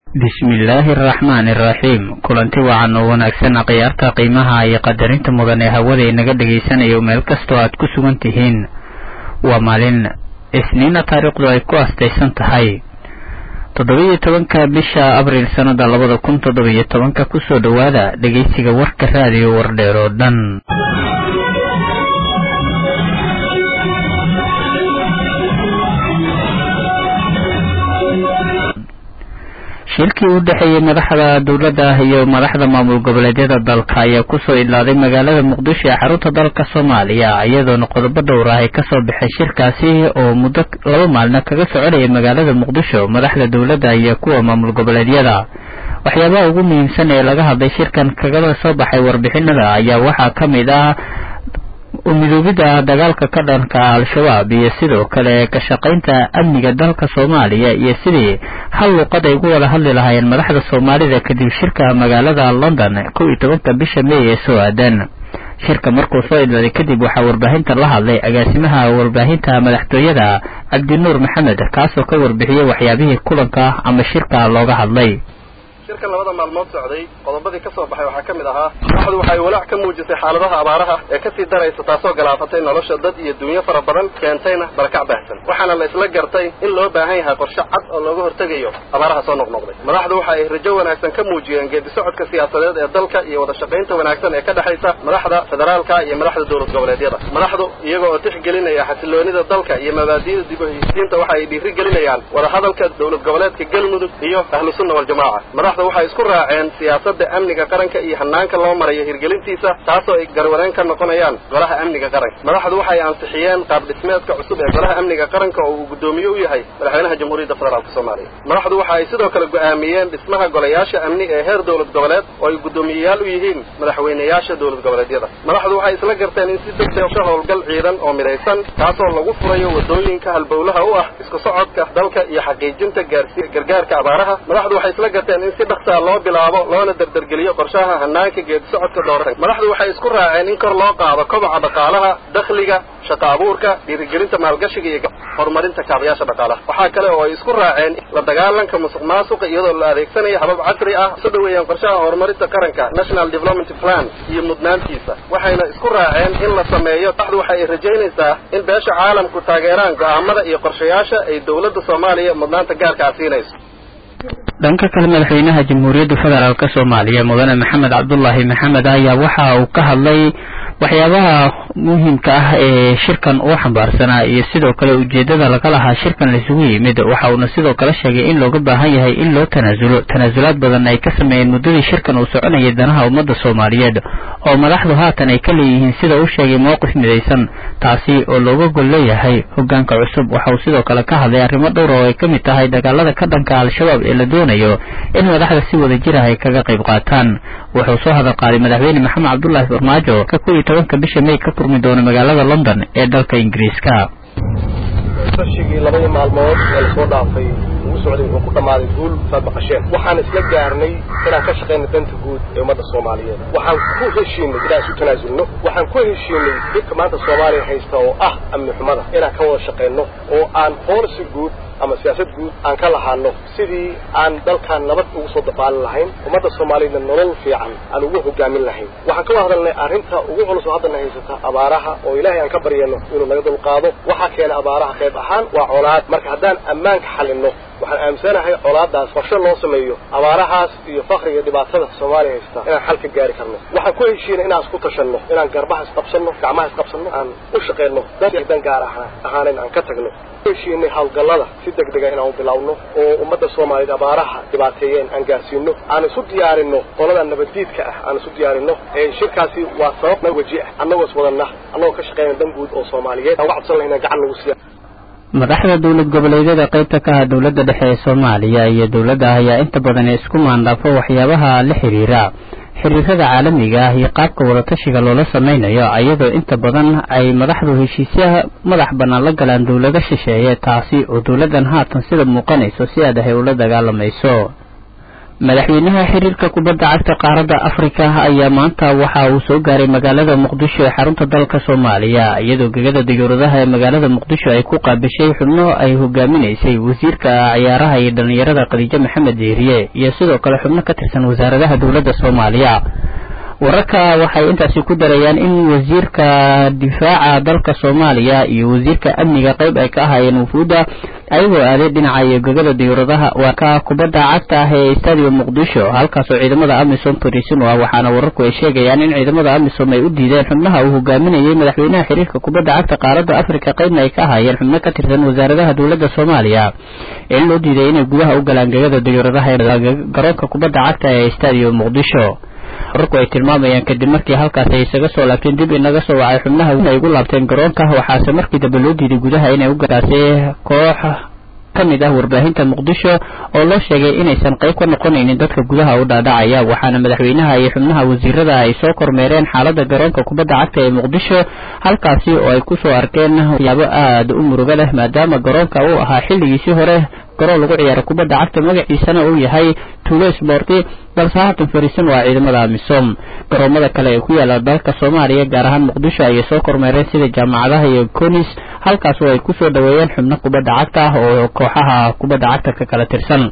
bismillaahi araxmaani iraxiim kulanti wacan oo wanaagsan khiyaarta qiimaha iyo qadarinta mudan ee hawada inaga dhagaysanayo meel kastoo aad ku sugan tihiin waa maalin isniina taariikhdu ay ku astaysan tahay toddoba-iyo tobanka bisha abriil sannada labada kun toddoba-iyo tobanka kusoo dhowaada dhegaysiga warka raadiyo wardheer oo dhan shirkii u dhexeeyey madaxda dowladda iyo madaxda maamul goboleedyada dalka ayaa kusoo idlaaday magaalada muqdisho ee xarunta dalka soomaaliya iyadoona qodobo dhowr ah ay kasoo baxay shirkaasi oo muddo laba maalina kaga soconaya magaalada muqdisho madaxda dowladda iyo kuwa maamul goboleedyada waxyaabaha ugu muhiimsan ee laga hadlay shirkan kagala soo baxay warbixinada ayaa waxaa ka mid ah umidoobida dagaalka ka dhanka al-shabaab iyo sidoo kale ka shaqaynta amniga dalka soomaaliya iyo sidii hal luuqad ay ugu wada hadli lahaayeen madaxda soomaalida kadib shirka magaalada london kow iyo tobanka bisha may ee soo aadan shirka markuu soo idlaaday kadib waxaa warbaahinta la hadlay agaasimaha warbaahinta madaxtooyada cabdinuur maxamed kaasoo ka warbixiyey waxyaabihii kulanka ama shirka looga hadlay shirkan labada maalmood socday qodobadii ka soo baxay waxaa ka mid ahaa madaxdu waxay walaac ka muujisay xaaladaha abaaraha ee kasii daraysa taasoo galaafatay nolosha dad iyo dunyo fara badan keentayna barakac baahsan waxaana la isla gartay in loo baahan yahay qorshe cad oo looga hortegayo abaaraha soo noqnoqday madaxdu waxa ay rajo wanaagsan ka muujiyeen geedi socodka siyaasadeed ee dalka iyo wada shaqaynta wanaagsan ee ka dhexaysa madaxda federaalka iyo madaxda dowlad goboleedyada madaxdu iyaga oo tixgelinaya xasiloonida dalka iyo mabaadi'da dib u heshiisiinta waxa ay dhiiri gelinayaan wadahadalka dowlad goboleedka galmudug iyo ahlu sunna waljamaaca waxay isku raaceen siyaasadda amniga qaranka iyo hanaanka loo marayo hirgelintiisa taasoo ay garwaneen ka noqonayaan golaha amniga qaranka madaxdu waxay ansixiyeen qaab dhismeedka cusub ee golaha amniga qaranka oo uu guddoomiye u yahay madaxweynaha jamhuuriyadda federaalka soomaaliya madaxdu waxa ay sidoo kale go'aamiyeen dhismaha golayaasha amni ee heer dowlad goboleed oo ay guddoomiyeyaal u yihiin madaxweyneyaasha dowlad goboleedyada madaxdu waxay isla garteen in si degdega howlgal ciidan oo midaysan taasoo lagu furayo wadooyinka halbowlaha u ah isku socodka dalka iyo xaqiijinta gaarsi gargaarka abaaraha madaxdu waxay isla garteen in si dhaqsaa loo bilaabo loona dardargeliyo qorshaha hanaanka geedi socodka doorata madaxdu waxay isku raaceen in kor loo qaado kobaca dhaqaalaha dakhliga shaqa abuurka dhiirigelinta maalgashiga iyo horumarinta kaabayaasha dhaqaalaha waxaa kale oo ay isku raaceen la dagaalanka musuq maasuqa iyadoo la adeegsanayo habab casri ah soo dhaweeyaan qorshaha horumarinta qaranka national development plan iyo mudnaantiisa waxayna isku raaceen in la sameeyo madaxdu waxa ay rajaynaysaa in beesha caalamku taageeraan go'aamada iyo qorshayaasha ay dowladda soomaaliya mudnaanta gaarka ah siinayso dhanka kale madaxweynaha jamhuuriyadda federaalk soomaaliya mudane maxamed cabdulaahi maxamed ayaa waxa uu ka hadlay waxyaabaha muhiimka ah ee shirkan uu xambaarsanaa iyo sidoo kale ujeedada laga lahaa shirkan laisugu yimid waxa uuna sidoo kale sheegay in looga baahan yahay in loo tanaasulo tanaasulaad badan ay ka sameeyeen muddadii shirkan uu soconayay danaha ummadda soomaaliyeed oo madaxdu haatan ay ka leeyihiin sida uu sheegay mowqif midaysan taasi oo looga gol leeyahay hogaanka cusub waxa uu sidoo kale ka hadlay arrimo dhowr oo ay ka mid tahay dagaalada ka dhanka al-shabaab ee la doonayo in madaxda si wada jir ah ay kaga qayb qaataan wuxuu soo hadal qaaday madaxweyne maxamed cabdulaahi farmaajo ka kow iyo tobanka bisha may ka furmi doona magaalada london ee dalka ingiriiska fashigii labadii maalmood ee lasoo dhaafay ugu socday wuxuu ku dhammaaday guul saad maqasheen waxaan isla gaarnay inaan ka shaqayno danta guud ee ummadda soomaaliyeed waxaan ku heshiinay inaan isu tanaasulno waxaan ku heshiinay dhibka maanta soomaaliya haysta oo ah amni xumada inaan ka wada shaqayno oo aan boolisi guud ama siyaasad guud aan ka lahaano sidii aan dalkan nabad ugu soo dabaalin lahayn ummadda soomaaliyadna nolol fiican aan ugu hogaamin lahayn waxaan ka wada hadalnay arrinta ugu culus oo haddana haysata abaaraha oo ilaahay aan ka baryano inuu naga dulqaado waxaa keena abaaraha qayb ahaan waa colaad marka haddaan ammaanka xalinno waxaan aaminsanahay colaadaas qorshe loo sameeyo abaarahaas iyo fakriga dhibaatada soomaaliya haysta inaan xal ka gaari karno waxaan ku heshiinay inaan isku tashanno inaan garbaha isqabsanno gacmaha isqabsanno aan u shaqayno dan gaar ah ahaanan aan ka tagno heshiinay hawlgallada si degdega inaan u bilowno oo ummadda soomaaliyeed abaaraha dhibaateeyeen aan gaarsiino aan isu diyaarinno qolada nabaddiidka ah aan isu diyaarinno ee shirkaasi waa sabab weji ah annagoo is wadanna annagoo ka shaqayna dan guud oo soomaaliyeed aan uga cabsan lahayna gacan nagu siiya madaxda dowlad goboleedyada qaybta ka ah dowladda dhexe ee soomaaliya iyo dowladda ayaa inta badan isku maandhaafo waxyaabaha la xiriira xiriirada caalamiga ah iyo qaabka wadatashiga loola samaynayo iyadoo inta badan ay madaxdu heshiisyaha madax bannaan la galaan dowlado shisheeye taasi oo dowladdan haatan sida muuqanayso si aadahay ula dagaalamayso madaxweynaha xiriirka kubadda cagta qaaradda afrika ayaa maanta waxa uu soo gaaray magaalada muqdisho ee xarunta dalka soomaaliya iyadoo gegada diyuuradaha ee magaalada muqdisho ay ku qaabishay xubno ay hogaaminaysay wasiirka ciyaaraha iyo dhallinyarada khadiijo maxamed deeriye iyo sidoo kale xubno ka tirsan wasaaradaha dowladda soomaaliya wararka waxay intaasi ku darayaan in wasiirka difaaca dalka soomaaliya iyo wasiirka amniga qayb ay ka ahaayeen wufuudda ayagoo aaday dhinaca iyo gegada diyuuradaha waa ka kubadda cagta ah ee stadium muqdisho halkaasoo ciidamada amisom fariisin u ah waxaana wararku ay sheegayaan in ciidamada amisom ay u diideen xubnaha uu hogaaminayay madaxweynaha xiriirka kubadda cagta qaaradda afrika qaybna ay ka ahaayeen xubno ka tirsan wasaaradaha dowladda soomaaliya in loo diiday inay gudaha u galaan gegada diyuuradaha ee garoonka kubadda cagta ee stadium muqdisho wararku ay tilmaamayaan kadib markii halkaas ay isaga soo laabteen dib inaga soo wacay xubnaha ay ugu laabteen garoonka waxaase markii dambe loo diiday gudaha inay u gaartaasi koox ka mid ah warbaahinta muqdisho oo loo sheegay inaysan qayb ka noqonaynin dadka gudaha u dhaadhacaya waxaana madaxweynaha iyo xubnaha wasiirada ay soo kormeereen xaaladda garoonka kubadda cagta ee muqdisho halkaasi oo ay kusoo arkeen waxyaabo aada u muruga leh maadaama garoonka uu ahaa xilligiisii hore garoon lagu ciyaaro kubadda cagta magaciisana uu yahay tuulo sborti balse haatan fariisan waa ciidamada amisom garoomada kale ee ku yaala dalka soomaaliya gaar ahaan muqdisho ayay soo kormeereen sida jaamacadaha iyo conis halkaas oo ay kusoo dhaweeyeen xubno kubadda cagta ah oo kooxaha kubadda cagta ka kala tirsan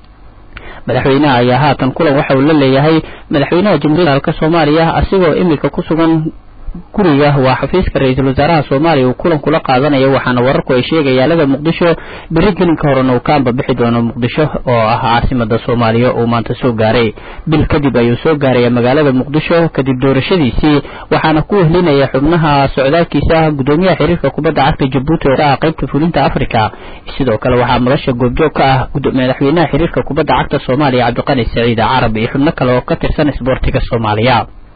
madaxweynaha ayaa haatan kulan waxa uu la leeyahay madaxweynaha jamhuuriyadda dalka soomaaliya asigoo imika ku sugan guriga waa xafiiska ra-iisul wasaaraha soomaaliya uu kulan kula qaadanayo waxaana wararku ay sheegayaalada muqdisho beri gelinka horena uu ka ambabixi doono muqdisho oo ah caasimada soomaaliya uu maanta soo gaaray bil kadib ayuu soo gaaraya magaalada muqdisho kadib doorashadiisii waxaana ku wehlinaya xubnaha socdaalkiisa gudoomiyaha xiriirka kubadda cagta jabuuti oo ah qaybta fulinta africa sidoo kale waxaa madasha goobjoog ka ah madaxweynaha xiriirka kubadda cagta soomaaliya cabdiqani saciide carab iyo xubno kale oo ka tirsan isboortiga soomaaliya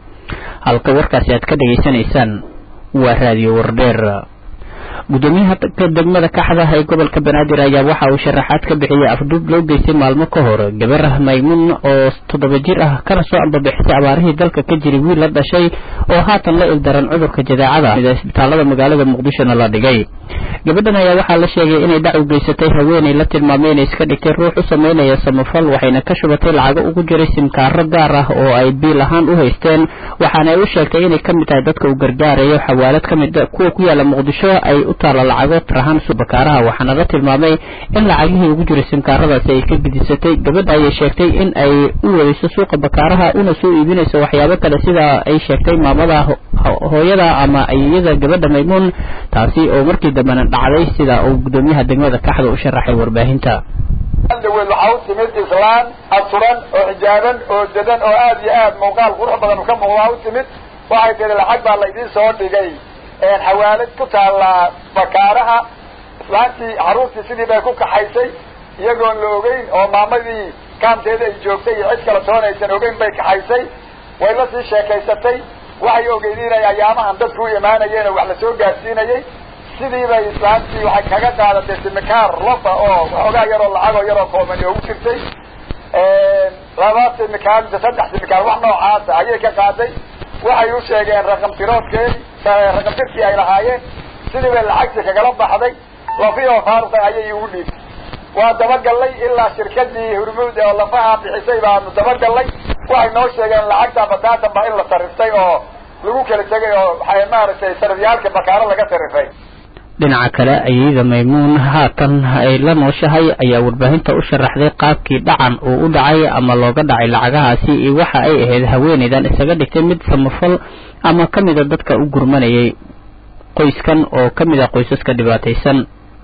halka warkaasi aad ka dhegaysanaysaan waa raadiyo wardheer gudoomiyaha degmada kaxda ee gobolka banaadir ayaa waxa uu sharaxaad ka bixiyey afduub loo geystay maalmo ka hor gabar maymuun oo toddoba jir ah kana soo ambabixisay abaarihii dalka ka jiray wiil la dhashay oo haatan la ildaran cudurka jadeecada isbitaalada magaalada muqdishona la dhigay gabadhan ayaa waxaa la sheegay inay dhac u geysatay haweenay la tilmaamay inay iska dhigtay ruux u sameynaya samafal waxayna ka shubatay lacago ugu jiray simkaaro gaar ah oo ay biil ahaan u haysteen waxaana ay u sheegtay inay ka mid tahay dadka uu gargaarayo xawaalad ka mid kuwa ku yaala muqdisho ay u taala lacago tirahaan subakaaraha waxaana la tilmaamay in lacagihii ugu jiray simkaaradaasi ay ka gidisatay gabadha ayay sheegtay in ay u wadayso suuqa bakaaraha una soo iibinayso waxyaabo kale sida ay sheegtay maamada hooyada ama iyada gabadha maymuun taasi oo markii dambena dhacday sida uu gudoomiyaha degmada kaxda u sharaxay warbaahinta daweed waxaa u timid islaan asuran oo xijaaban oo dadan oo aad iyo aad muuqaal qurux badan ka muuqdaa u timid waxay tihi lacag baa laydiin soo dhigay xawaalad ku taalla bakaaraha islaantii caruurtii sidii bay ku kaxaysay iyagoon la ogeyn oo maamadii kaamteeda ay joogtay iyo cid kala toonaysan ogeyn bay kaxaysay way la sii sheekaysatay waxay ogeydeen inay ayaamahan dadku u imaanayeen oo wax lasoo gaadsiinayay sidii bay islaantii waxay kaga qaadatay simikaar lofa oo waxoogaa yaroo lacagoo yaroo koomani oo u jirtay laba simikaar mise saddex simikaar wax noocaasa ayay ka qaaday waxay u sheegeen raqam tiroodkeedi raqam tirkii ay lahaayeen sidii bay lacagtii kagala baxday lafi oo faaruqa ayay ugu dhiibtay waa dabagallay ilaa shirkadii hurmuud oo lafaha bixisay baanu dabagallay waxay noo sheegeen lacagta bataatan baa in la sariftay oo lagu kala tegay oo waxay maaragtay sarifyaalka bakaaro laga sarifay dhinaca kale ayada maymuun haatan ay la nooshahay ayaa warbaahinta u sharaxday qaabkii dhacan uu u dhacay ama looga dhacay lacagahaasi iyo waxa ay ahayd haweenaydan isaga dhigtay mid samafal ama ka mida dadka u gurmanayay qoyskan oo ka mid a qoysaska dhibaataysan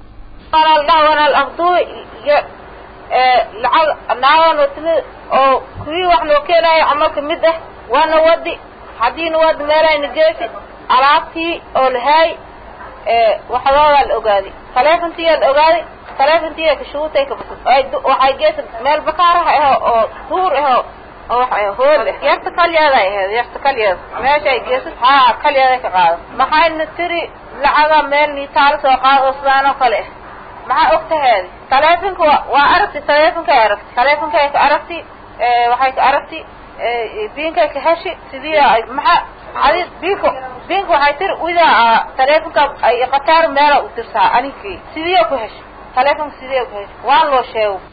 lacag naagan timid oo kuwii wax noo keenayo camal ka mid ah waana wadi haddiina wadi meelayna geesi alaabtii oo lahaay waxdoodaa la ogaaday taleefontiyaa la ogaaday taleefontiya kashuutay waxay geesa meel bakaaraha aho oo duur aho oo wax hool ah yarta kalyeeday ahayd yarta kalyeeda meeshay geesa haa kalyeeday ka qaada maxayna tiri lacaga meel niitaala soo qaada oo sidaan oo kale ah maxaa og taheedi taleefonka wa waa aragti taleefonkay aragti taleefonkay ka aragti waxay ka aragti biinkay ka heshi sidii maxaa adi biinka biinka waxay tiri widaa taleefonka ay qataar meela u dirsaa aninkii sidii ku heshay taleefonka sidii ku heshay waan loo sheego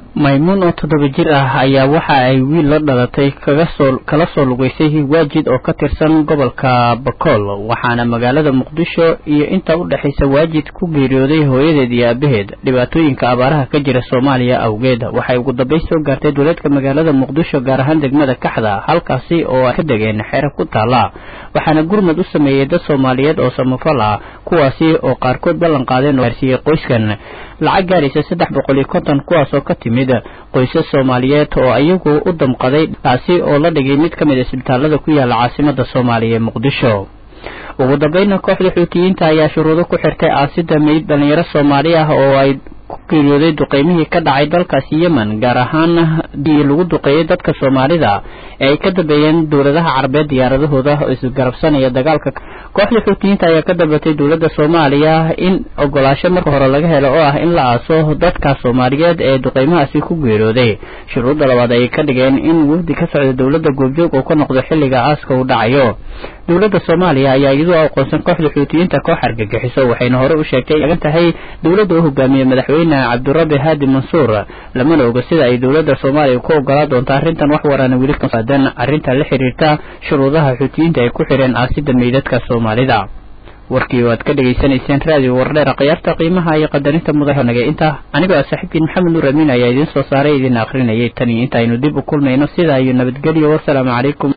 maymuun oo toddoba jir ah ayaa waxa ay wiil la dhalatay kaga soo kala soo lugaysay waajid oo ka tirsan gobolka bakool waxaana magaalada muqdisho iyo inta u dhexaysa waajid ku geeriyooday hooyadeed iyo aabaheed dhibaatooyinka abaaraha ka jira soomaaliya awgeed waxay ugu dambayn soo gaartay dowladka magaalada muqdisho gaar ahaan degmada kaxda halkaasi oo ay ka degeen xero ku taala waxaana gurmad u sameeyey dad soomaaliyeed oo samafal ah kuwaasi oo qaarkood ballan qaadeen oo gaarsiiyey qoyskan lacag gaaraysa saddex boqol iyo konton kuwaas oo ka timid qoysas soomaaliyeed oo iyagu u damqaday taasi oo la dhigay mid ka mid a isbitaalada ku yaala caasimada soomaaliya ee muqdisho ugu dambayna kooxda xuutiyiinta ayaa shuruudo ku xirtay aasida meyd dhalinyaro soomaali ah oo ay ku geeriyooday duqeymihii ka dhacay dalkaasi yemen gaar ahaan dii lagu duqeeyey dadka soomaalida ee ay ka dambeeyeen dowladaha carabeed diyaaradahooda oo isgarabsanaya dagaalka kooxda xuutiyiinta ayaa ka dambatay dowladda soomaaliya in ogolaasho marka hore laga helo oo ah in la aaso dadka soomaaliyeed ee duqeymahaasi ku geeriyooday shuruudda labaad ayay ka dhigeen in wafdi ka socda dowladda goobjoog uu ka noqdo xilliga aaska uu dhacayo dowladda soomaaliya ayaa iyadoo aqoonsan kooxda xuutiyiinta koox argagixiso waxayna hore u sheegtay agan tahay dowladda u hogaamiye madaxweyne cabdirabi haadi mansuur lamana oga sida ay dowladda soomaaliya ku ogolaa doonto arrintan wax warana weli kasaadan arrinta la xiriirta shuruudaha xuutiyiinta ay ku xidheen aasida meydadka soomaalida warkii waad ka dhegaysanayseen raadiyo wardheera khiyaarta qiimaha iyo qadarinta mudanage inta anigoo ah saaxiibkiin maxamed nuur amiin ayaa idiin soo saaray idiin akrinayay tan iyo inta aynu dib u kulmayno sidaa iyo nabadgelyo wasalaamu calaykum